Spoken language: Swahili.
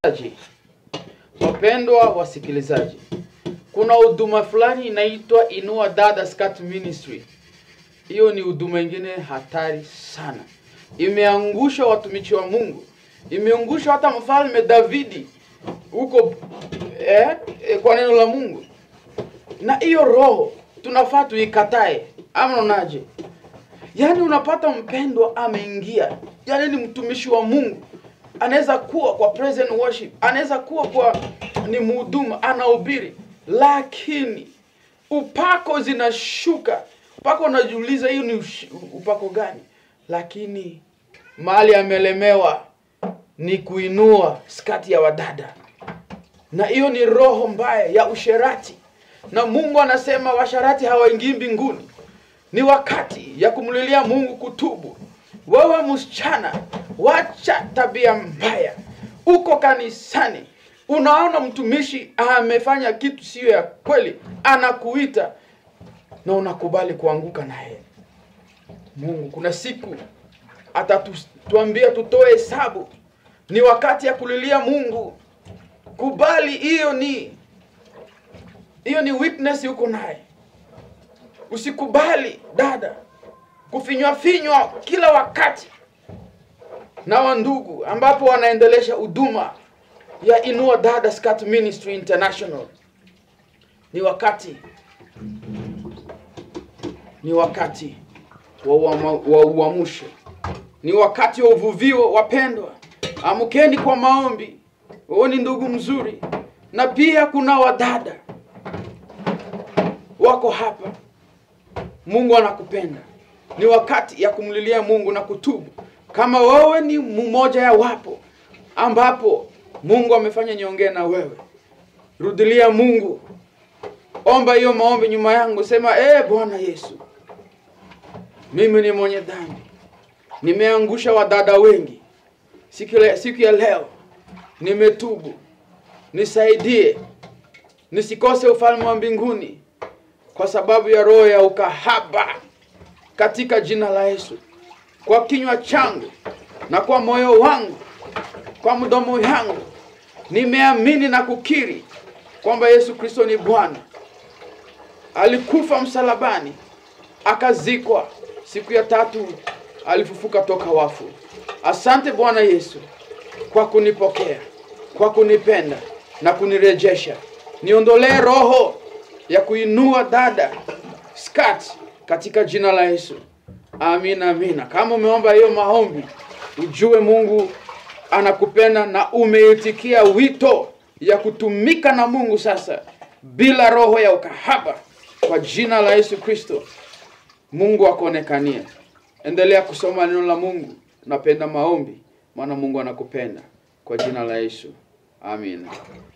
Wapendwa wasikilizaji, kuna huduma fulani inaitwa Inua Dada Scout Ministry. Hiyo ni huduma ingine hatari sana, imeangusha watumishi wa Mungu, imeangusha hata mfalme Davidi huko eh, eh, kwa neno la Mungu. Na hiyo roho tunafaa tuikatae, ama unaonaje? Yaani unapata mpendwa ameingia, yaani ni mtumishi wa Mungu, anaweza kuwa kwa praise and worship, anaweza kuwa kwa ni mhuduma, anahubiri, lakini upako zinashuka mpaka unajiuliza hiyo ni ush- upako gani? Lakini mahali amelemewa ni kuinua skati ya wadada, na hiyo ni roho mbaya ya usherati, na Mungu anasema washarati hawaingii mbinguni ni wakati ya kumlilia Mungu kutubu. Wewe msichana, wacha tabia mbaya. Uko kanisani, unaona mtumishi amefanya kitu siyo ya kweli, anakuita na unakubali kuanguka naye. Mungu kuna siku atatuambia tutoe hesabu. Ni wakati ya kulilia Mungu. Kubali, hiyo ni hiyo ni weakness uko naye. Usikubali dada kufinywa finywa kila wakati na wandugu ambapo wanaendelesha huduma ya Inua Dada Scout Ministry International. Ni wakati ni wakati wa uama- wa uamsho, ni wakati wa uvuvio. Wapendwa, amkeni kwa maombi. Wewe ni ndugu mzuri, na pia kuna wadada wako hapa Mungu anakupenda. Ni wakati ya kumlilia Mungu na kutubu. Kama wewe ni mmoja ya wapo ambapo Mungu amefanya niongee na wewe, rudilia Mungu, omba hiyo maombi nyuma yangu, sema eh, Bwana Yesu, mimi ni mwenye dhambi, nimeangusha wadada wengi siku, le- siku ya leo nimetubu, nisaidie nisikose ufalme wa mbinguni kwa sababu ya roho ya ukahaba katika jina la Yesu. Kwa kinywa changu na kwa moyo wangu, kwa mdomo yangu nimeamini na kukiri kwamba Yesu Kristo ni Bwana. Alikufa msalabani, akazikwa, siku ya tatu alifufuka toka wafu. Asante Bwana Yesu kwa kunipokea, kwa kunipenda na kunirejesha. Niondolee roho ya kuinua dada skat katika jina la Yesu. Amina, amina. Kama umeomba hiyo maombi, ujue Mungu anakupenda na umeitikia wito ya kutumika na Mungu sasa bila roho ya ukahaba kwa jina la Yesu Kristo. Mungu akuonekanie. Endelea kusoma neno la Mungu. Napenda maombi, maana Mungu anakupenda kwa jina la Yesu. Amina.